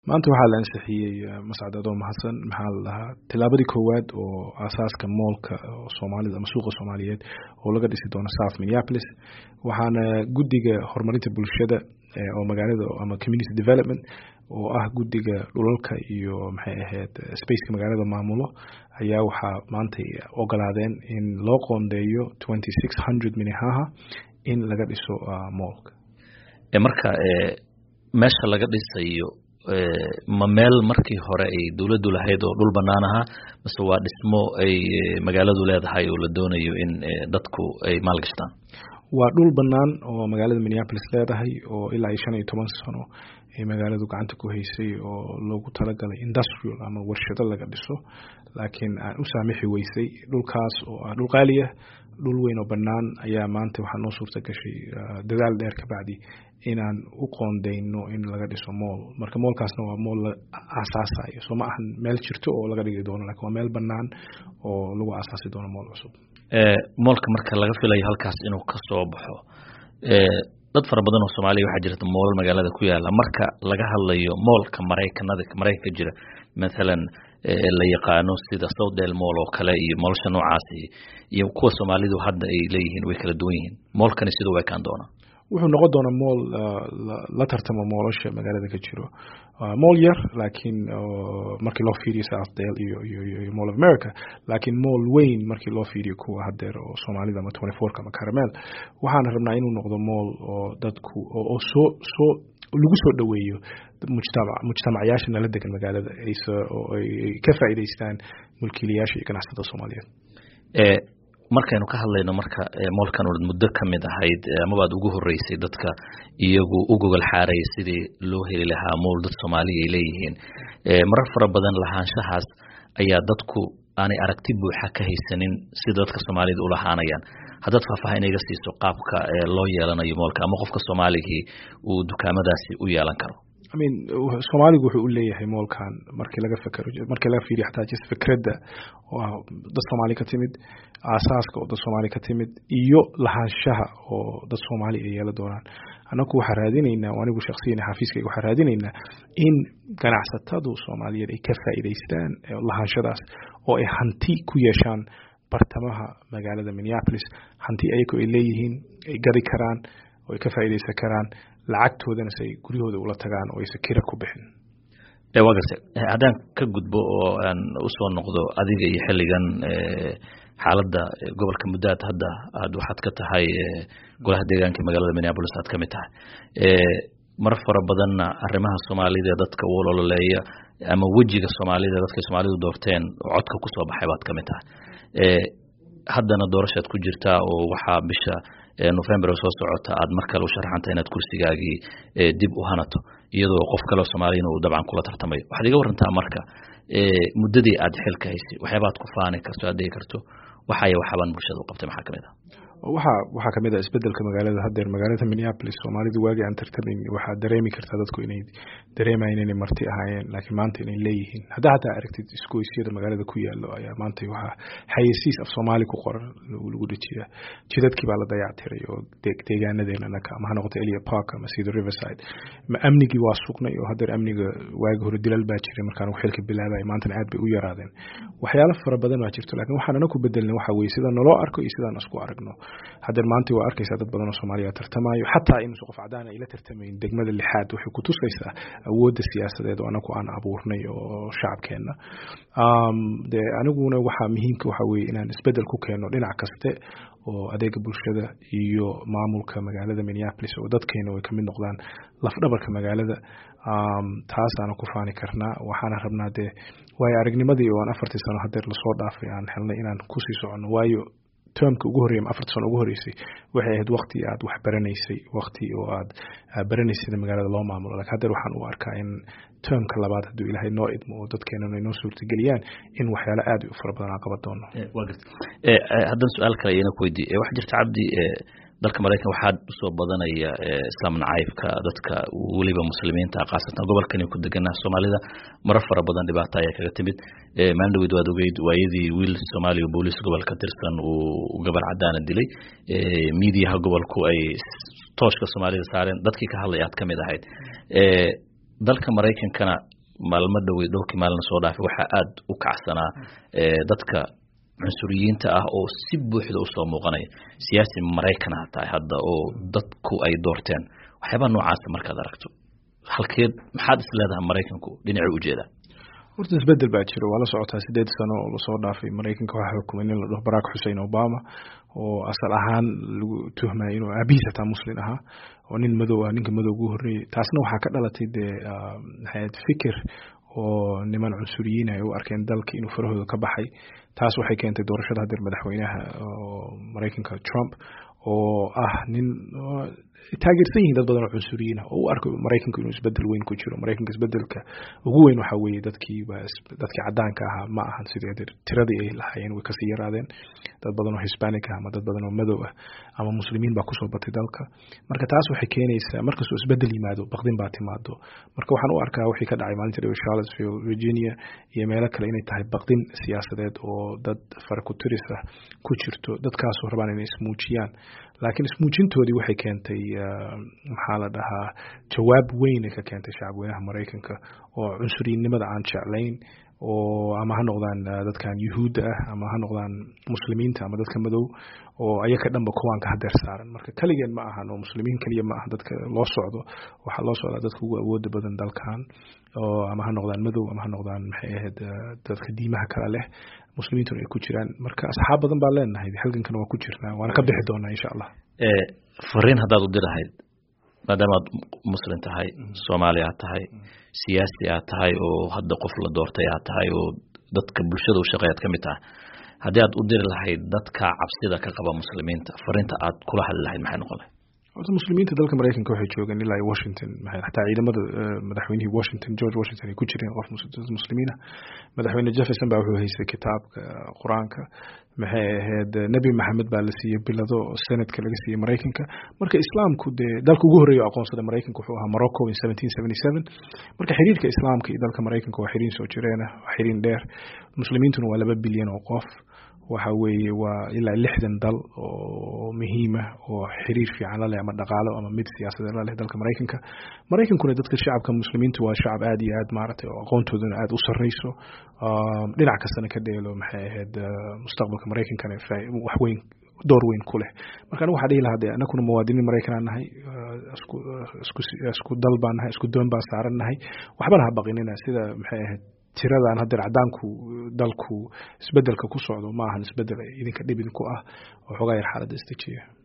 maanta waxaa la ansixiyey mascad adoo mahadsan maxaa la dhahaa tilaabadii koowaad oo aasaaska moolka soomaalida ama suuqa soomaaliyeed oo laga dhisi doono south minneapolis waxaana guddiga horumarinta bulshada oo magaalada ama community development oo ah guddiga dhulalka iyo maxay ahayd spaceka magaalada maamulo ayaa waxaa maantay ogolaadeen in loo qoondeeyo twenty six hundred minnehaha in laga dhiso moolka marka meesha laga dhisayo ma meel markii hore ay dowladdu lahayd oo dhul bannaan ahaa mase waa dhismo ay magaaladu leedahay oo la doonayo in dadku ay maalgashtaan waa dhul bannaan oo magaalada minneapolis leedahay oo ilaa iyo shan iyo toban sano ay magaaladu gacanta ku haysay oo loogu talagalay industrial ama warshado laga dhiso laakiin aan u saamixi weysay dhulkaas oo ah dhul qaaliya dhul weyn oo bannaan ayaa maanta waxaa noo suurta gashay dadaal dheer kabacdi inaan u qoondeyno in laga dhiso mool marka moolkaasna waa mool la aasaasayo soo ma ahan meel jirto oo laga dhigi doono lakin waa meel bannaan oo lagu aasaasi doono mool cusub moolka marka laga filayo halkaas inuu ka soo baxo dad fara badan oo soomaaliya waxaa jirta moolal magaalada ku yaala marka laga hadlayo moolka maraykanada maraykanka jira mathalan la yaqaano sida southdale mool oo kale iyo moolsha noocaasi iyo kuwa soomaalidu hadda ay leeyihiin way kala duwan yihiin moolkani siduu u ekaan doonaa wuxuu noqon doonaa mool la tartamo moolasha magaalada ka jiro mool yar laakiin markii loo fiiriyo southdale iyo iyo iyo mall of america laakiin mool weyn markii loo fiiriyo kuwa hadeer oo soomaalida ama twenty fourka ama caramel waxaana rabnaa inuu noqdo mool oo dadku oo soo soo lagu soo dhoweeyo mujtamac mujtamacyaasha nala degan magaalada oo ay ka faa'iidaystaan mulkiilayaasha iyo ganacsatada soomaaliyeed markaynu ka hadlayno marka moolkan ood muddo ka mid ahayd amabaad ugu horeysay dadka iyagu u gogol xaaraya sidii loo heli lahaa mool dad soomaaliya ay leeyihiin marar fara badan lahaanshahaas ayaa dadku aanay aragti buuxa ka haysanin sida dadka soomaalida ulahaanayaan haddaad faahfaahin iga siiso qaabka loo yeelanayo moolka ama qofka soomaaligii uu dukaamadaasi u yeelan karo I mean soomaaligu wuxuu u leeyahay moolkan markii laga fekero markii laga fiiriyo xataa just fikradda oo ah dad soomaali ka timid aasaaska oo dad soomaali ka timid iyo lahaanshaha oo dad soomaali ay yeela doonaan annagu waxaa raadinaynaa anigu shaksiyan xafiiskayga waxaa raadinaynaa in ganacsatadu soomaaliyeed ay ka faa'iidaystaan lahaanshadaas oo ay hanti ku yeeshaan bartamaha magaalada minneapolis hanti ayagu ay leeyihiin ay gadi karaan oo ay ka faa'iidaysan karaan lacagtoodana si ay guryahooda ula tagaan oo aysan kira ku bixin waa garta haddaan ka gudbo oo aan usoo noqdo adiga iyo xilligan xaaladda gobolka muddaad hadda aad waxaad ka tahay golaha deegaanka magaalada minneapolis aad ka mid tahay mar fara badanna arrimaha soomaalida dadka u ololeeya ama wejiga soomaalida dadkay soomaalidu doorteen oo codka kusoo baxay baad ka mid tahay haddana doorashaad ku jirtaa oo waxaa bisha november soo socota aad mar kale u sharaxanta inaad kursigaagii dib u hanato iyadoo qof kaleo soomaaliyana uu dabcan kula tartamayo waxaad iga warantaa marka muddadii aad xilka haysay waxyaabaad ku faani karto aad dhigi karto waxaya waxaabaan bulshada u qabtay maxaa kamid ah waxa waxaa kamid ah isbedelka magaalada hadeer magaalada minneapolis soomaalidu waagii aan tartamayn waxaa dareemi kartaa dadku inay dareemayen inay marti ahaayeen laakiin maanta inay leeyihiin haddaa hataa aragtid isgoysyada magaalada ku yaalo ayaa maanta waxaa xayeysiis af soomaali ku qoran lagu dhejiyaa jidadkii baa la dayactiray oo deegaanadeena ama ha noqoto elia park ama sida riverside ma amnigii waa sugnay oo hadeer amniga waagi hore dilal baa jiray markaan xilka bilaabay maantana aad bay u yaraadeen waxyaalo fara badan baa jirto laakiin waxaan anaku bedelnay waxa weye sida naloo arko iyo sidaan isku aragno hadeer maanta waa arkaysaa dad badan oo soomaaliya tartamayo xataa inuusan qof cadaan ay la tartamayn degmada lixaad waxay ku tusaysaa awoodda siyaasadeed oo anagu aan abuurnay oo shacabkeenna de aniguna waxaa muhiimka waxa weye inaan isbedel ku keeno dhinac kaste oo adeega bulshada iyo maamulka magaalada minneapolis oo dadkeena ay kamid noqdaan lafdhabarka magaalada taasaana ku faani karnaa waxaana rabnaa dee waayo aragnimadii oo aan afartii sano hadeer lasoo dhaafay aan helnay inaan kusii soconno waayo termka ugu horreya afarta sano ugu horreysay waxay ahayd wakti aad wax baranaysay wakti oo aad baranaysay sida magaalada loo maamulo lakin hadeer waxaan u arkaa in termka labaad hadduu ilaahay noo idmo oo dadkeenana ay noo suurtageliyaan in waxyaalo aad u fara badan aan qaban doono wa garta haddana su-aal kale iyana ku weydiiye waxaa jirta cabdi dalka maraykan waxaa usoo badanaya islaam nacaybka dadka weliba muslimiinta khaasatan gobolkani ku deganaa soomaalida marar fara badan dhibaato ayaa kaga timid maalin dhaweyd waad ogeyd waayadii wiil soomaaliya booliis gobolka tirsan uu gabar cadaana dilay miidiyaha gobolku ay tooshka soomaalida saareen dadkii ka hadlay aad ka mid ahayd dalka maraykankana maalmo dhowey dhowrkii maalina soo dhaafay waxaa aada u kacsanaa dadka cunsuriyiinta ah oo si buuxda usoo muuqanaya siyaasi maraykan ha tahay hadda oo dadku ay doorteen waxyaabaa noocaasa markaad aragto halkeed maxaad is leedahay maraykanku dhinacii ujeedaa horta isbedel baa jira waa la socotaa sideed sano oo lasoo dhaafay maraykanka waxaa xukumay nin la dhaho barack xussein obama oo asal ahaan lagu tuhmaya inuu aabihiis hataa muslin ahaa oo nin madow ah ninka madow ugu horreeyey taasna waxaa ka dhalatay dee maxayd fikir oo niman cunsuriyiin ay u arkeen dalka inuu farahooda ka baxay taas waxay keentay doorashada hadeer madaxweynaha maraykanka trump oo ah nin taageersan yihiin dad badan oo cunsuriyiin ah oo u arko maraykanku inuu isbedel weyn ku jiro maraykanka isbedelka ugu weyn waxaa weeye dadkii dadkii cadaanka ahaa ma ahan sidee tiradii ay lahaayeen way kasii yaraadeen dad badan oo hispanic ah ama dad badan oo madow ah ama muslimiin baa kusoo batay dalka marka taas waxay keenaysaa markastoo isbedel yimaado baqdin baa timaado marka waxaan u arkaa wixii ka dhacay maalinta dhowe charlottesville virginia iyo meelo kale inay tahay baqdin siyaasadeed oo dad farakuturis ah ku jirto dadkaasoo rabaan inay ismuujiyaan laakiin ismuujintoodii waxay keentay maxaa la dhahaa jawaab weyn ay ka keentay shacabweynaha maraykanka oo cunsuriyinnimada aan jeclayn oo ama ha noqdaan dadkan yuhuudda ah ama ha noqdaan muslimiinta ama dadka madow oo ayaka dhanba kuwaanka hadeer saaran marka keligeen ma ahan oo muslimiin keliya ma aha dadka loo socdo waxaa loo socdaa dadka ugu awooda badan dalkan oo ama ha noqdaan madow ama ha noqdaan maxay ahayd dadka diimaha kale leh muslimiintuna ay ku jiraan marka asxaab badan baa leenahay halgankana waa ku jirnaa waana ka bixi doonaa insha allah fariin haddaad u dirahayd maadaama aad muslim tahay soomaali aad tahay siyaasi aad tahay oo hadda qof la doortay aad tahay oo dadka bulshada u shaqeeyaad ka mid tahay haddii aad u diri lahayd dadka cabsida ka qaba muslimiinta fariinta aad kula hadli lahayd maxay noqon lahayd horta muslimiinta dalka maraykanka waxay joogeen ilaa iyo washington xataa ciidamada madaxweynihii washington george washington ay ku jireen qof muslimiina madaxweyne jefferson baa wuxuu haystay kitaabka qur-aanka maxay ahayd nebi maxamed baa la siiyey bilado senatka laga siiyey maraykanka marka islaamku dee dalka ugu horreeya aqoonsada maraykanka wuxuu ahaa morocco in seventeen seventy seven marka xiriirka islaamka iyo dalka maraykanka waa xiriin soo jireena waa xiriin dheer muslimiintuna waa laba bilyan oo qof waxa weeye waa ilaa lixdan dal oo muhiima oo xiriir fiican la leh ama dhaqaalo ama mid siyaasadeed la leh dalka maraykanka maraykankuna dadka shacabka muslimiinta waa shacab aad iyo aad maaragtay oo aqoontooduna aad u sarreyso dhinac kastana ka dheelo maxay ahayd mustaqbalka maraykankana wax weyn door weyn ku leh marka anigu waxaa dhihi lahaa dee anakuna muwaadiniin maraykan aan nahay isku isku isku dal baan nahay isku doon baan saaran nahay waxbana ha baqinina sida maxay ahayd tiradan hadeer cadaanku dalku isbedelka ku socdo ma ahan isbedel idinka dhib idinku ah oo xoogaa yar xaaladda istajiya